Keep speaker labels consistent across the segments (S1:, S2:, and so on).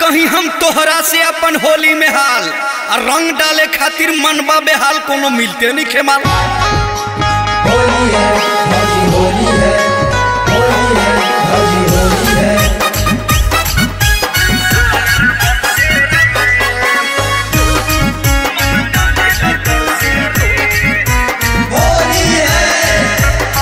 S1: कहीं हम तोहरा से अपन होली में हाल आ रंग डाले खातिर मनबा बेहाल कोनो मिलते नहीं खेमाल
S2: होली है भौजी होली है होली है भौजी होली है होली है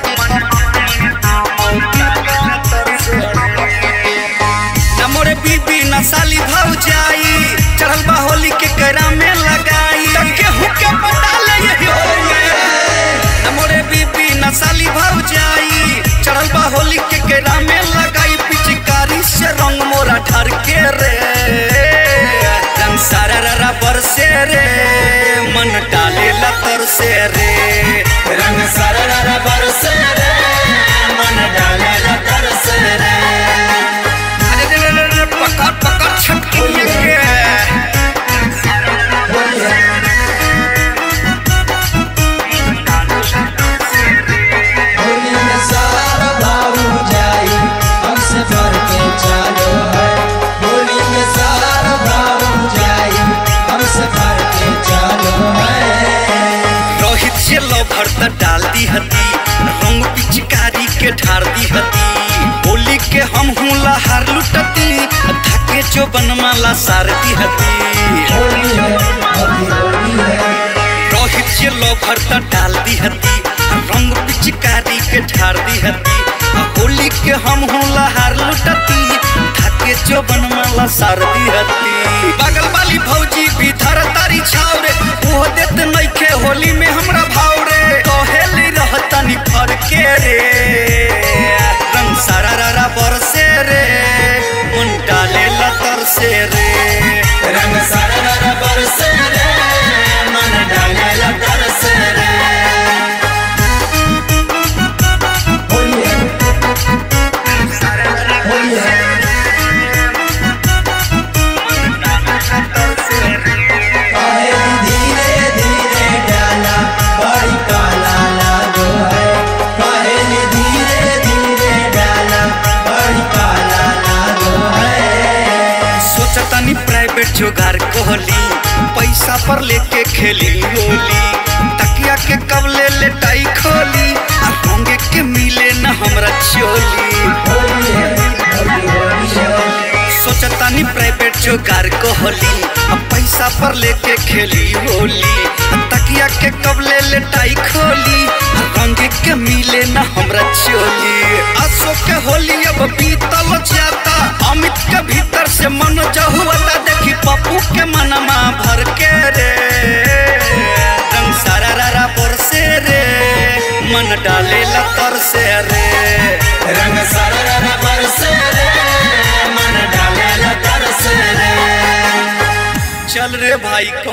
S1: न मोरे बीबी न साली भाव जाई चढ़ल बा होली के करा में लगाई तब केहू के पता ले यही होली में न मोरे बीबी न साली भाव जाई चढ़ल बा होली के करा में लगाई पिचकारी से रंग मोरा ढर के रे रंग सारा ररा बरसे रे मन डाले लतर से रे
S2: रंग सरर बरस रे मन डाले तरस रे
S1: अरे रे रे रे रे, पकड़ पकड़ छटकी के
S2: होली है होली में सारा भाऊ जाई हमसे भर के चालो है होली में सारा भाऊ जाई हमसे भर के चालो है
S1: रोहित से लवर त डाल दी हती रंग पिचकारी के ढार दी हती होली के हम हूँ लहार लुटती धके जो बनमाला सार दी हती
S2: होली है अभी होली है
S1: रोहित से लवर त डाल दी हती रंग पिचकारी के ढार दी हती होली के हम हूँ लहार लुटती धके जो बनमाला सार दी हती बगल वाली भौजी भी धर तारी छाव रे वो देत नइखे होली में हमरा भाव रे कहेली रहतनी फर के रे रंग सारा रारा बरसे रे मन डाले लतर से रे
S2: रंग सरर बरस रे मन डाले तरस रे होली है होली है काहे धीरे धीरे डाला बड़ी काला लागो है काहे धीरे धीरे डाला बड़ी काला लागो है
S1: सोचतनी प्राइवेट जोगार कोहली पैसा पर लेके खेली होली तकिया के कब ले लेटाई खोली आ होंगे के मिले न हमरा चोली
S2: होली है होली होली है
S1: सोचतानी प्राइवेट जोगार कोहली अब पैसा पर लेके खेली होली तकिया के कब ले लेटाई खोली रंग के मिले न हमरा चोली अशोक के होली अब बीतल जाता अमित के भीतर से मन जहुआता देखी पप्पू के मनमा भर के रे रंग सारा रारा बरसे रे मन डाले लतर से रे
S2: रंग सरर बरस रे मन डाले तरस रे
S1: चल रे भाई